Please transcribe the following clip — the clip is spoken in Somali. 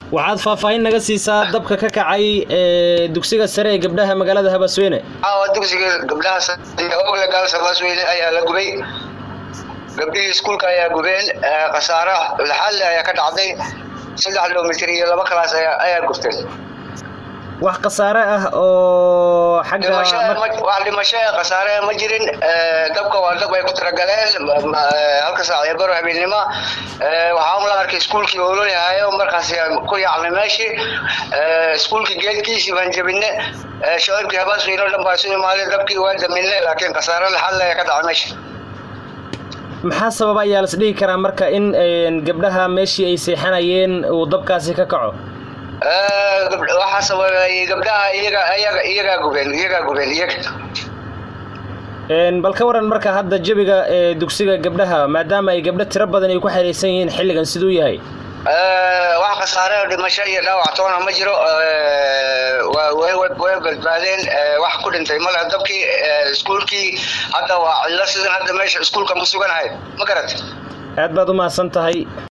waxaad faahfaahin naga siisaa dabka ka kacay ee dugsiga sare ee gabdhaha magaalada habasweyne caawa dugsiga gabdhaha ogle gaals habasweyne ayaa la gubay gabdhihii iskuulka ayaa gubeen khasaara laxalle ayaa ka dhacday saddex kilomitr iyo laba kalaas ayaa gubteen wax khasaare ah oo xagga wax dhimasho ee khasaare ma jirin dabka waa dab ay ku talagaleen halka saac ee baro habeennimo waxaan la arkay iskuulkii oololahayo markaas ku yaacnay meeshii iskuulkii geedkiisii baan jabine shacabkii habaasweyne o dhan baa isu imaaday dabkii waa damine laakiin khasaare laxalle ayaa ka dhacay meesha maxaa sababa ayaa las dhihi karaa marka in gabdhaha meeshii ay seexanayeen uu dabkaasi ka kaco waxaa sababay gabdhaha iyaga iyaga iyagaa gubeen iyagaa gubeen iyaga bal ka waran marka hadda jabiga ee dugsiga gabdhaha maadaama ay gabdho tiro badan ay ku xiriirsan yihiin xilligan siduu yahay wax khasaare dhimasho iyo dhaawac toona ma jiro way badbaadeen wax ku dhintay male dabkii iskuulkii hadda waa cillo sidan hadda meesha iskuulkan ku suganahay ma garat aad baad u mahadsan tahay